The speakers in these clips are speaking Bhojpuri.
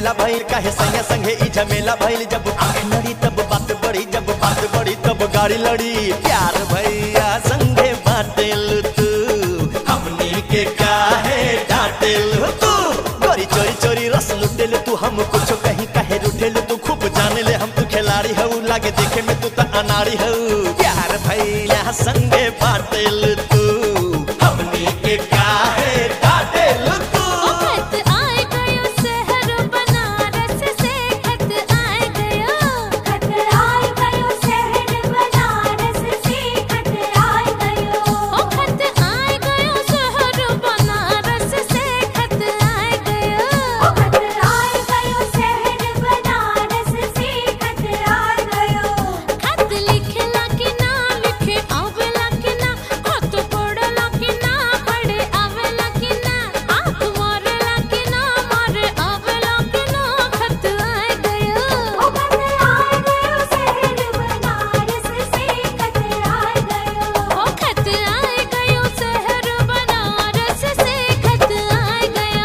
झमेला भइल काहे संगे संगे ई झमेला भइल जब आंख लड़ी तब बात बढ़ी जब बात बढ़ी तब गाड़ी लड़ी प्यार भैया संगे बाटेल तू हमनी के काहे डांटेल तू गोरी चोरी चोरी रस लुटेल तू हम कुछ कहीं काहे रुठेल तू खूब जाने ले हम तू खिलाड़ी हऊ लागे देखे में तू त अनाड़ी हऊ प्यार भैया संगे बाटेल तू हमनी के काहे डांटेल तू खत आए गयो शहर बनारस से खत आए गयो खत आए गयो शहर बनारस से खत आए गयो ओ खत आए गयो शहर बनारस से खत आए गयो ओ खत आए गयो शहर बनारस से खत आए गयो खत लिखला कि ना लिखे आवेला कि ना खत पढ़ला कि ना पढ़े आवेला कि ना आँख मारेला कि ना मारे आवेला कि ना खत आए गयो ओ खत आए गयो शहर बनारस से खत आए गयो ओ खत आए गयो शहर बनारस से खत आए गयो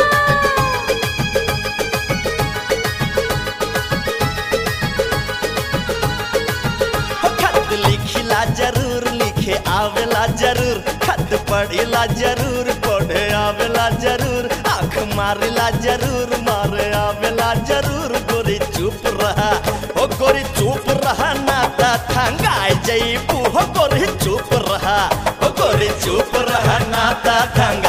हो खत लिखिला जरूर लिखे आवेला जरूर खत पढ़िला जरूर पढ़े आवेला जरूर आँख मारिला जरूर मारे आवेला जरूर गोरी चुप रहा हो गोरी चुप रहा नाता थंगाए जईबू हो गोरी चुप रहा हो गोरी चुप रहा नाता थंगा